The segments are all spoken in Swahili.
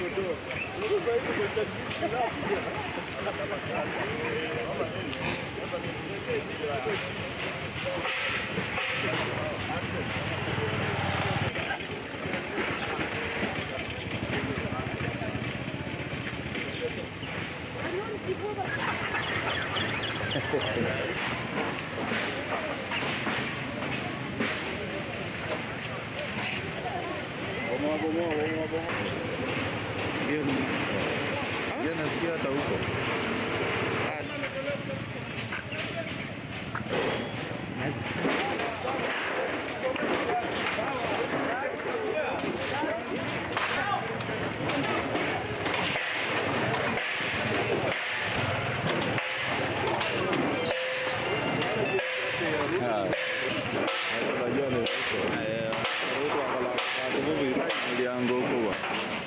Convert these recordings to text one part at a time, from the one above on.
Bomoa, bomoa, bomoa, bomoa. Ndio ni. Ndio nasikia hata huko. Ah. Unajua ni huko. Eh, huko akala kwa mliango huko. bwana.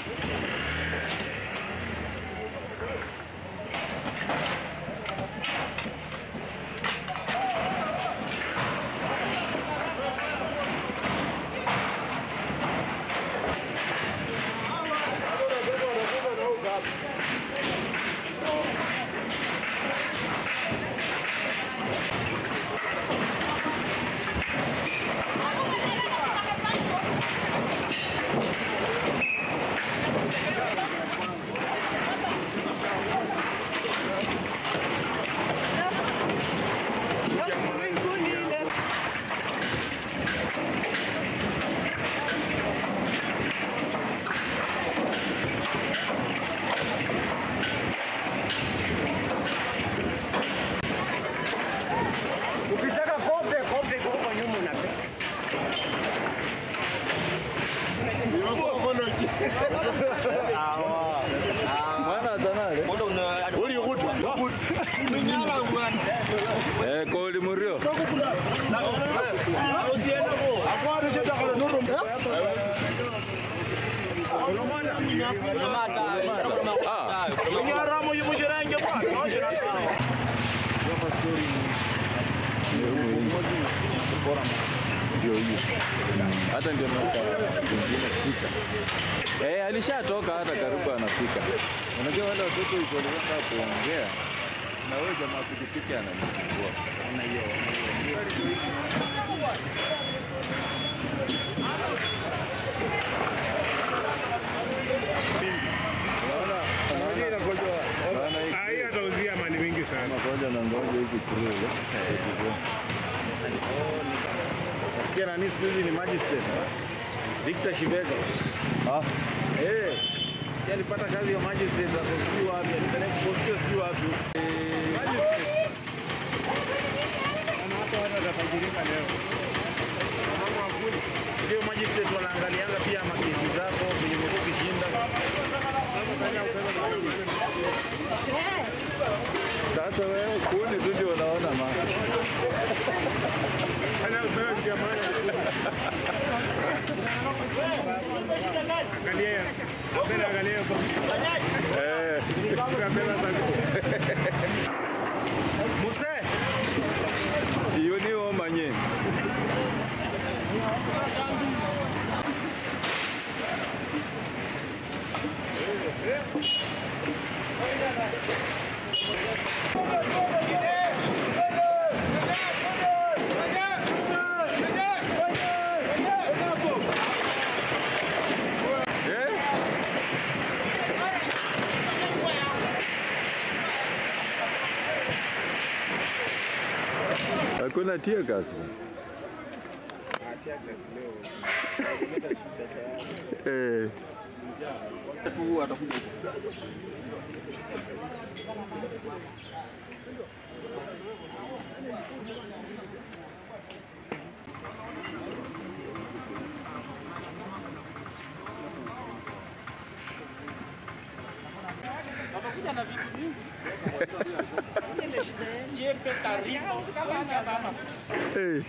Ukitaka kope kope kwa huko nyuma unapewa. Mwana zanale. Uli ukutu. Minyala bwana. Eh, koli murio. Akwari cheta kale nuru. Ah, Minyara mu yumushirenge bwana. ndio hiyo. Hata ndio miaka zingine sita. Eh, alishatoka hata karibu anafika. Unajua wale watoto iko walienda kuongea na wewe jamaa pikipiki ananisumbua. Ana hiyo. Naona hii Hii atauzia mali mingi sana. magonjwa na ngoja hizi kurule. Nasikia nani siku hizi ni magistrate. Victor Shibega. Ah, Eh. Yeye alipata kazi ya magistrate hapo sijui wapi, alipeleka postio sijui wapi. Magistrate. Ana hata watu watatajirika leo. Mambo hakuna. Ndio magistrate wanaangalianga pia makesi zako venye umekuwa ukishinda. sasa wewe kuni tu ndio unaona ma. Hana upewa kitu ya maana. Angalia. Mbele angalia kwa Eh, kamera za Muse, hiyo ni omanye. Eh? Hakuna tear gas bwana. Eh. Eh.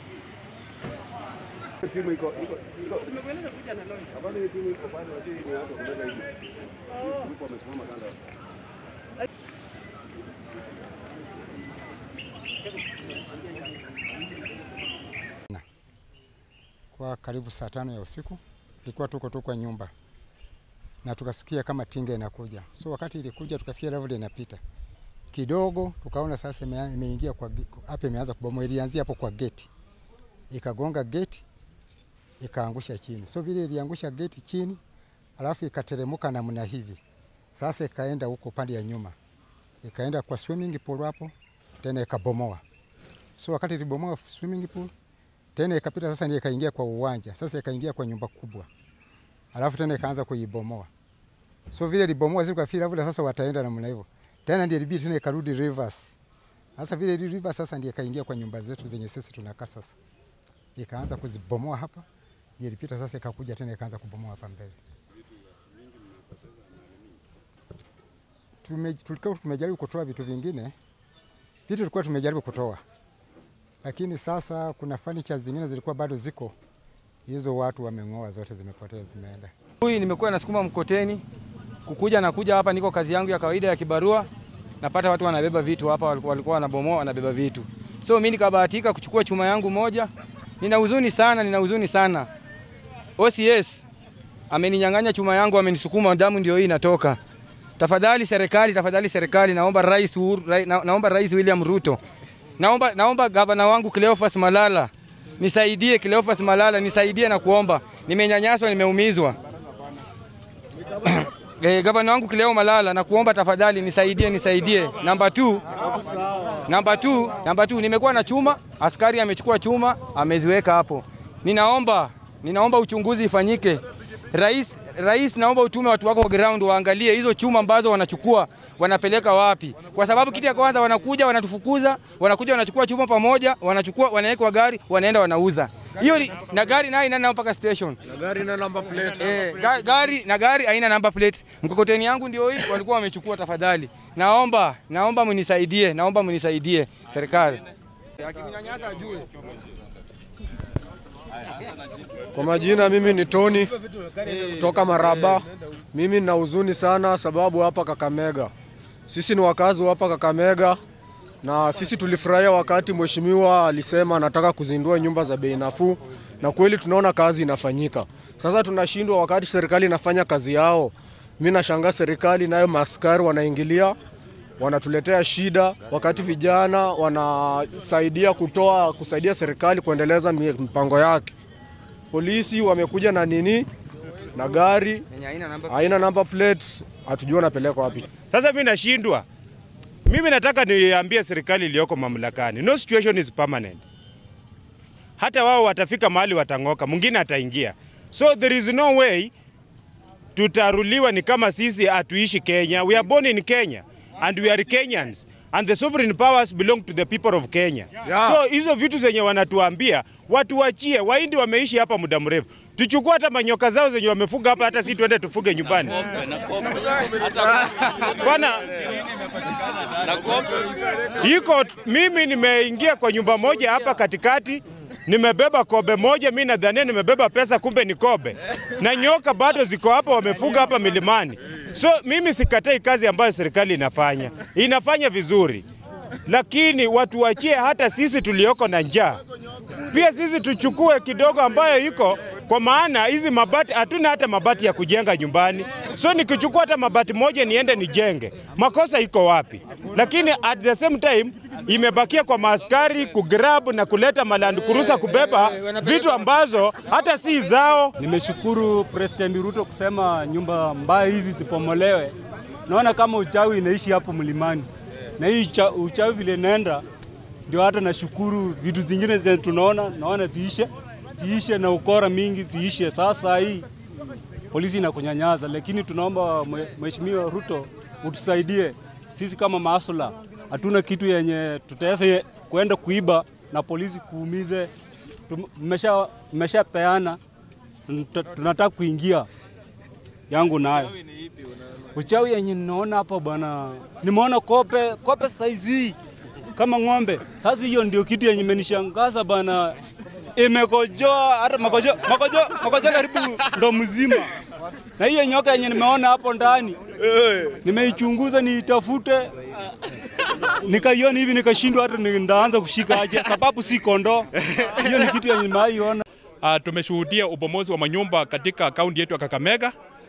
timu iko iko iko. Hapana, hii timu iko pale, lakini ni watu kutoka hivi. Grupu wamesimama kando. kwa karibu saa tano ya usiku, tulikuwa tuko tu kwa nyumba. na tukasikia kama tinga inakuja. So wakati ilikuja tukafia level inapita kidogo, tukaona sasa ime- imeingia kwa ge- hapa, imeanza kubomoa. Ilianzia hapo kwa geti, ikagonga geti, ikaangusha chini. So vile iliangusha geti chini, alafu ikateremuka namna hivi, sasa ikaenda huko pande ya nyuma, ikaenda kwa swimming pool hapo, tena ikabomoa. So wakati ilibomoa swimming pool tena ikapita sasa, ndio ikaingia kwa uwanja, sasa ikaingia kwa nyumba kubwa, alafu tena ikaanza kuibomoa. So vile libomoa zile kafira vile sasa wataenda namna hivyo, tena ndio ilibidi tena ikarudi reverse. Sasa vile ili reverse sasa ndio ikaingia kwa nyumba zetu zenye sisi tunakaa sasa, ikaanza kuzibomoa hapa, ndio ilipita sasa, ikakuja tena ikaanza kubomoa hapa mbele. Tume, tulikuwa tumejaribu kutoa vitu vingine, vitu tulikuwa tumejaribu kutoa lakini sasa kuna furniture zingine zilikuwa bado ziko, hizo watu wameng'oa, zote zimepotea, zimeenda. Huyu nimekuwa nasukuma mkoteni kukuja na kuja hapa, niko kazi yangu ya kawaida ya kibarua, napata watu wanabeba vitu hapa, walikuwa walikuwa wanabomoa wanabeba vitu, so mimi nikabahatika kuchukua chuma yangu moja. Nina huzuni sana, nina huzuni sana. OCS ameninyang'anya chuma yangu, amenisukuma, damu ndio hii inatoka. Tafadhali serikali, tafadhali serikali, naomba rais, Uhuru- rai- na, naomba rais William Ruto, naomba, naomba gavana wangu Cleophas Malala nisaidie, Cleophas Malala nisaidie na kuomba, nimenyanyaswa, nimeumizwa. Eh, gavana wangu Kileo Malala na kuomba tafadhali nisaidie, nisaidie. Namba 2 namba 2 namba 2 nimekuwa na chuma, askari amechukua chuma ameziweka hapo. Ninaomba ninaomba uchunguzi ifanyike. Rais Rais, naomba utume watu wako ground waangalie hizo chuma ambazo wanachukua wanapeleka wapi, kwa sababu kitu ya kwanza wanakuja wanatufukuza, wanakuja wanachukua chuma pamoja, wanachukua wanaweka kwa gari, wanaenda wanauza hiyo ni- na gari nayo inaenda mpaka station Gari na number plate. Eh, ga- gari na gari haina number plate. Mkokoteni yangu ndio hii, walikuwa wamechukua. Tafadhali naomba, naomba mnisaidie, naomba mnisaidie serikali. Akininyanyasa ajue. Kwa majina mimi ni Tony kutoka Maraba. Mimi nina huzuni sana sababu hapa Kakamega, sisi ni wakazi wa hapa Kakamega na sisi tulifurahia wakati mheshimiwa alisema anataka kuzindua nyumba za bei nafuu, na kweli tunaona kazi inafanyika. Sasa tunashindwa wakati serikali inafanya kazi yao. Mimi nashangaa serikali nayo maaskari wanaingilia wanatuletea shida, wakati vijana wanasaidia kutoa kusaidia serikali kuendeleza mi- mipango yake. Polisi wamekuja na nini na gari Yenye haina number haina number plate, hatujui wanapeleka wapi. Sasa mimi nashindwa. Mimi nataka niambie serikali iliyoko mamlakani, no situation is permanent. Hata wao watafika mahali watang'oka, mwingine ataingia. So there is no way tutaruliwa ni kama sisi hatuishi Kenya. We are born in Kenya and we are Kenyans and the sovereign powers belong to the people of Kenya. Yeah. So hizo vitu zenye wanatuambia watuachie. Wahindi wameishi hapa muda mrefu, tuchukue hata manyoka zao zenye wamefuga hapa, hata si tuende tufuge nyumbani bwana. Iko mimi nimeingia kwa nyumba moja hapa katikati, nimebeba kobe moja, mi nadhania nimebeba pesa, kumbe ni kobe, na nyoka bado ziko hapa, wamefuga hapa milimani. So mimi sikatai kazi ambayo serikali inafanya, inafanya vizuri, lakini watuachie hata sisi tulioko na njaa pia sisi tuchukue kidogo ambayo iko kwa maana hizi mabati hatuna hata mabati ya kujenga nyumbani, so nikichukua hata mabati moja niende nijenge, makosa iko wapi? Lakini at the same time imebakia kwa maaskari kugrab na kuleta maland kurusa kubeba vitu ambazo hata si zao. Nimeshukuru President Ruto kusema nyumba mbaya hizi zipomolewe. Naona kama uchawi inaishi hapo mlimani, na hii ucha- uchawi vile inaenda, ndio hata nashukuru vitu zingine zenye tunaona naona ziishe, ziishe na ukora mingi ziishe. Sasa hii polisi inakunyanyaza, lakini tunaomba mwe- Mheshimiwa Ruto utusaidie sisi kama maasula, hatuna kitu yenye tutaweza kuenda kuiba na polisi kuumize. Tum- Mmesha mmeshapeana Tunata- tunataka kuingia yangu nayo uchawi yenye ninaona hapa bwana, nimeona kope kope saizi kama ng'ombe. Sasa hiyo ndio kitu yenye imenishangaza bwana, imekojoa hata makojo makojo makojo karibu ndo mzima, na hiyo nyoka yenye nimeona hapo ndani nimeichunguza niitafute, nikaiona hivi nikashindwa hata ni- ndaanza kushika aje, sababu si kondoo. Hiyo ni kitu yenye nimaiona. Uh, tumeshuhudia ubomozi wa manyumba katika kaunti yetu ya Kakamega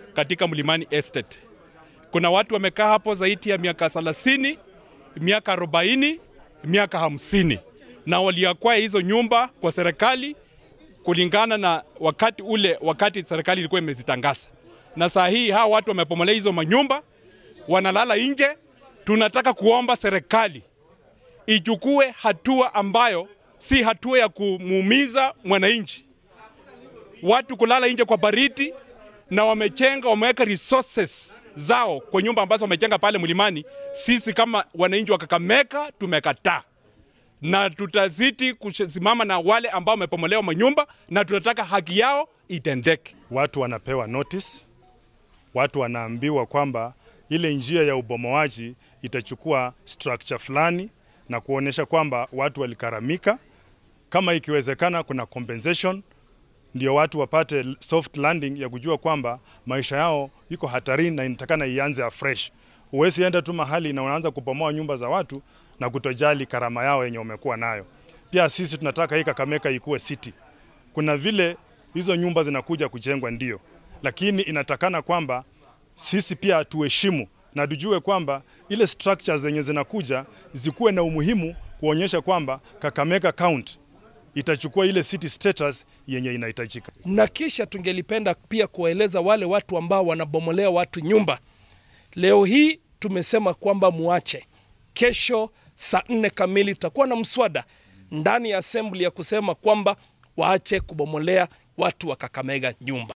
katika Mlimani Estate. Kuna watu wamekaa hapo zaidi ya miaka 30, miaka 40, miaka 50 na waliakwaya hizo nyumba kwa serikali kulingana na wakati ule, wakati serikali ilikuwa imezitangaza. Na saa hii hawa watu wamepomolea hizo manyumba, wanalala nje. Tunataka kuomba serikali ichukue hatua ambayo si hatua ya kumuumiza mwananchi. Watu kulala nje kwa baridi na wamechenga, wameweka resources zao kwa nyumba ambazo wamechenga pale mlimani. Sisi kama wananchi wa Kakamega tumekataa na tutazidi kusimama na wale ambao wamepomolewa manyumba na tunataka haki yao itendeke. Watu wanapewa notice, watu wanaambiwa kwamba ile njia ya ubomoaji itachukua structure fulani na kuonyesha kwamba watu walikaramika. Kama ikiwezekana, kuna compensation ndio watu wapate soft landing ya kujua kwamba maisha yao iko hatarini na inatakana ianze afresh. Huwezi enda tu mahali na unaanza kubomoa nyumba za watu na kutojali karama yao yenye umekuwa nayo. Pia sisi tunataka hii Kakamega ikuwe city. Kuna vile hizo nyumba zinakuja kujengwa ndio, lakini inatakana kwamba sisi pia tuheshimu na tujue kwamba ile structures zenye zinakuja zikuwe na umuhimu kuonyesha kwamba Kakamega County itachukua ile city status yenye inahitajika. na kisha tungelipenda pia kuwaeleza wale watu ambao wanabomolea watu nyumba. Leo hii tumesema kwamba muache. Kesho saa nne kamili tutakuwa na mswada ndani ya assembly ya kusema kwamba waache kubomolea watu wa Kakamega nyumba.